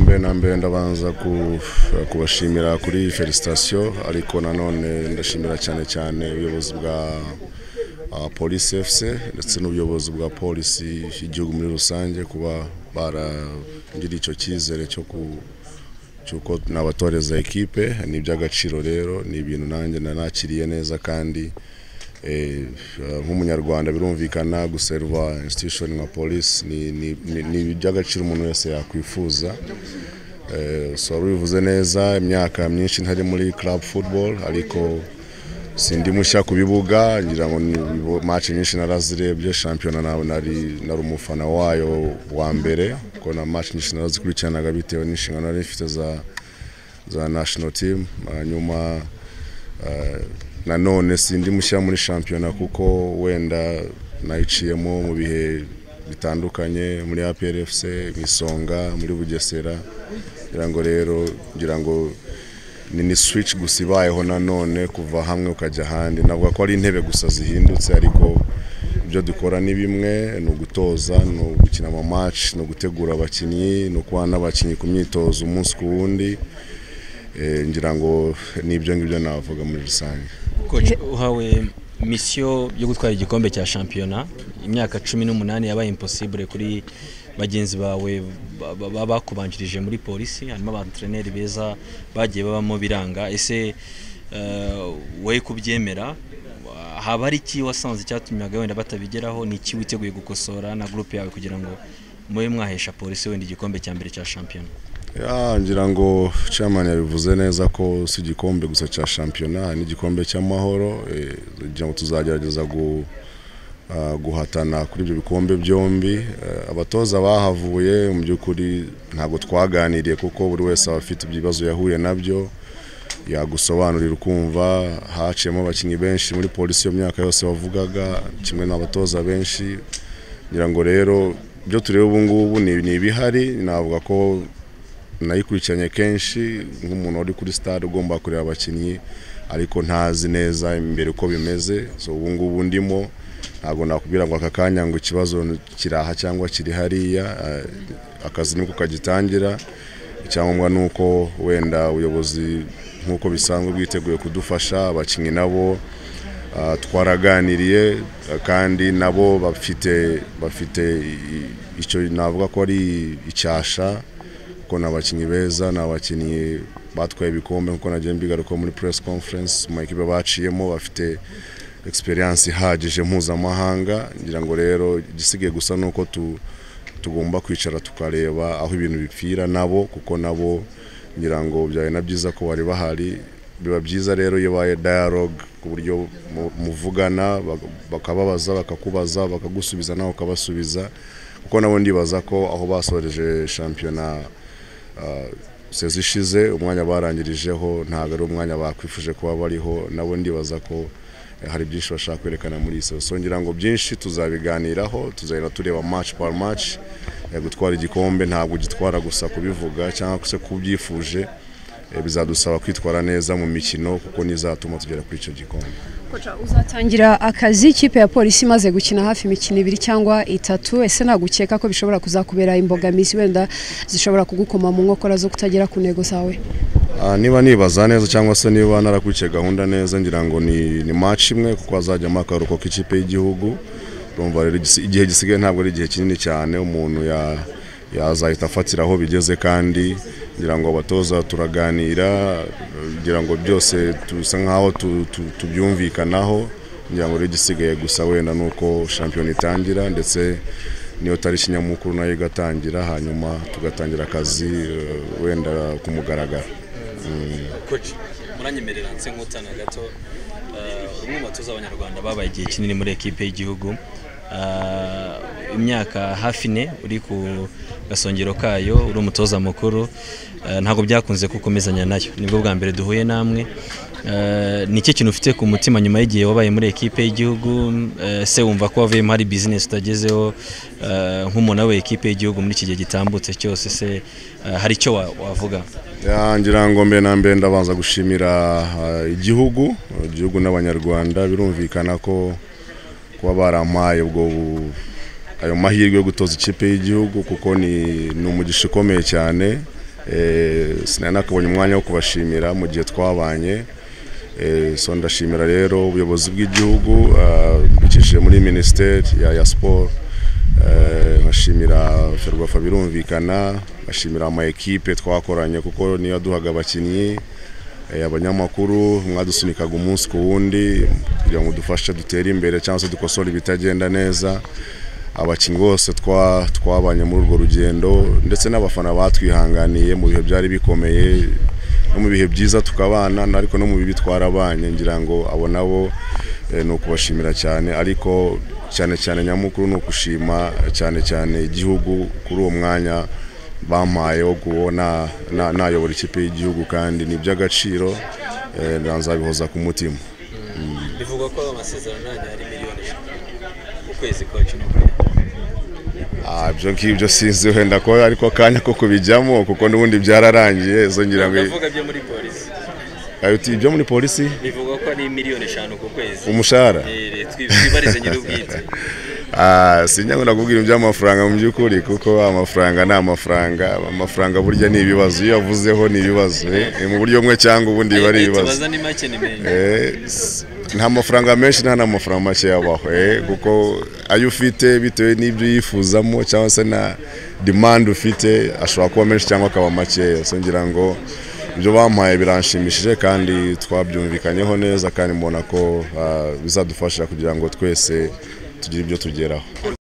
mbere na mbere ndabanza kubashimira kuri iyi felicitasiyo ariko nanone ndashimira cyane cyane ubuyobozi bwa polisi efuse ndetse n'ubuyobozi bwa polisi y'igihugu muri rusange kuba baragirira icyo cyizere cyo ku cy'uko nabatoreza ekipe ni iby'agaciro rero ni ibintu nanjye nanakiriye neza kandi nk'umunyarwanda birumvikana guserva institution nka polisi ni iby'agaciro umuntu wese yakwifuza bivuze neza imyaka myinshi ntari muri club football ariko sindi mushya ku bibuga ngira ngo match nyinshi narazirebye shampiyona nari umufana wayo wa mbere kuko na match nyinshi narazikurikiranaga bitewe n'inshingano nari mfite za national team hanyuma nanone sindi mushya muri shampiyona kuko wenda nayiciyemo mu bihe bitandukanye muri APRFC mu isonga muri Bugesera ngira ngo rero ngira ngo ni switch gusa ibayeho nanone kuva hamwe ukajya ahandi navuga ko ari intebe gusa zihindutse ariko ibyo dukora ni bimwe ni ugutoza ni ugukina amamatch ni ugutegura abakinnyi ni ukuba n'abakinnyi ku myitozo umunsi ku wundi ngira ngo n'ibyo ngibyo navuga muri rusange uhawe misiyo yo gutwara igikombe cya shampiyona imyaka cumi n'umunani yabaye imposibure kuri bagenzi bawe bakubanjirije muri polisi harimo abatereneri beza bagiye babamo biranga ese wowe kubyemera haba hari iki wasanze icyatumye wenda batabigeraho ni iki witeguye gukosora na gurupe yawe kugira ngo mube mwahesha polisi wenda igikombe cya mbere cya shampiyona ngira ngo chairman yabivuze neza ko si igikombe gusa cya shampiyona n'igikombe cy'amahoro kugira ngo tuzagerageza guhatana kuri ibyo bikombe byombi abatoza bahavuye mu by'ukuri ntabwo twaganiriye kuko buri wese aba afite ibibazo yahuye nabyo yagusobanurira ukumva haciyemo abakinnyi benshi muri polisi iyo myaka yose bavugaga kimwe n'abatoza benshi ngira ngo rero ibyo tureba ubu ngubu ni ibihari navuga ko nayikurikiranye kenshi nk'umuntu uri kuri stade ugomba kureba abakinnyi ariko ntazi neza imbere uko bimeze so ubu ngubu ndimo ntabwo nakubwira ngo aka kanya ngo ikibazo kiraha cyangwa kiri hariya akazi niko kagitangira icyangombwa ni uko wenda ubuyobozi nk'uko bisanzwe bwiteguye kudufasha abakinnyi nabo twaraganiriye kandi nabo bafite bafite icyo navuga ko ari icyasha kuko ni abakinnyi beza ni abakinnyi batwaye ibikombe nk'uko nagiye mbigaruka muri press conference mu makipe baciyemo bafite experience ihagije mpuzamahanga ngira ngo rero igisigaye gusa ni uko tugomba kwicara tukareba aho ibintu bipfira nabo kuko nabo ngira ngo byari na byiza ko bari bahari biba byiza rero iyo ibaye dialogue ku buryo muvugana bakababaza bakakubaza bakagusubiza nawe ukabasubiza kuko nabo ndibaza ko aho basoreje shampiyona sezi ishize umwanya barangirijeho ntabwo ari umwanya bakwifuje kuba bariho nabo ndibaza ko hari byinshi bashaka kwerekana muri iyi sezo ngira ngo byinshi tuzabiganiraho tuzagenda tureba match par match gutwara igikombe ntabwo ugitwara gusa kubivuga cyangwa se kubyifuje bizadusaba kwitwara neza mu mikino kuko nizatuma tugera kuri icyo gikombe uzatangira akazi ikipe ya polisi imaze gukina hafi imikino ibiri cyangwa itatu ese nagukeka ko bishobora kuzakubera imbogamizi wenda zishobora kugukoma mu nkokora zo kutagera ku ntego zawe niba nibaza neza cyangwa se niba narakurikiye gahunda neza ngira ngo ni match imwe kuko hazajyamo akaruhuko k'ikipe y'igihugu urumva rero igihe gisigaye ntabwo ari igihe kinini cyane umuntu yazahita afatira aho bigeze kandi ngira ngo abatoza turaganira ngira ngo byose dusa nk'aho tubyumvikanaho ngira ngo rero igisigaye gusa wenda ni uko shampiyona itangira ndetse niyo tariki nyamukuru nayo igatangira hanyuma tugatangira akazi wenda ku mugaragaro muranyemerera nse nkutana gato umwe mu batoza abanyarwanda babaye igihe kinini muri ekipe y'igihugu imyaka hafi ine uri ku gasongero kayo uri umutoza mukuru ntabwo byakunze gukomezanya nayo nibwo bwa mbere duhuye namwe ni iki kintu ufite ku mutima nyuma y'igihe wabaye muri ekipe y'igihugu se wumva ko wavuyemo hari bizinesi utagezeho nk'umuntu we ekipe y'igihugu muri iki gihe gitambutse cyose se hari icyo wavuga ngira ngo mbere na mbere ndabanza gushimira igihugu igihugu n'abanyarwanda birumvikana ko kuba barampaye ubwo ayo mahirwe yo gutoza ikipe y'igihugu kuko ni umugisha ukomeye cyane Eh, sinari nakabonye umwanya wo kubashimira mu gihe twabanye Eh, so ndashimira rero ubuyobozi bw'igihugu ah, bwicishije muri minisiteri ya, ya siporo Eh, nkashimira ferwafa birumvikana nkashimira ama ekipe twakoranye kuko niyo yaduhaga abakinnyi eh, abanyamakuru mwadusunikaga umunsi ku wundi kugira ngo dufashe dutere imbere cyangwa se dukosore ibitagenda neza abakinnyi bose twa- twabanye muri urwo rugendo ndetse n'abafana batwihanganiye mu bihe byari bikomeye no mu bihe byiza tukabana ariko no mu bibi twarabanye ngira ngo abo nabo eh, ni ukubashimira cyane ariko cyane cyane nyamukuru ni ukushima eh, cyane cyane igihugu kuri uwo mwanya bampaye wo kubona na- nayobora ikipe y'igihugu kandi ni iby'agaciro eh, nzabihoza ku mutima bivugwa ko amasezerano yanyu ari miliyoni eshatu ku kwezi koci ni ukuri Ah, ibyo ngibyo sinzi wenda ko ariko akanya ko kubijyamo kuko n'ubundi byararangiye izo ngira ngo ndavuga byo muri polisi ayo uti ibyo muri polisi bivugwa ko ari miliyoni eshanu ku kwezi umushahara Eh, twi- twibarize nyir'ubwite Ah, sinjya ngo nakubwira iby'amafaranga mu by'ukuri kuko amafaranga ni amafaranga amafaranga burya ni ibibazo iyo yavuzeho ni ibibazo eh, mu buryo bumwe cyangwa ubundi biba ari Eh, ibibazo tubaza ni make ni menshi Eh, s- nta mafaranga menshi nta n'amafaranga make yabaho eh, kuko ayo ufite bitewe n'ibyo yifuzamo cyangwa se na demande ufite ashobora kuba menshi cyangwa akaba makeya so ngira ngo ibyo bampaye biranshimishije kandi twabyumvikanyeho neza kandi mbona ko ah, bizadufasha kugira ngo twese tugire ibyo tugeraho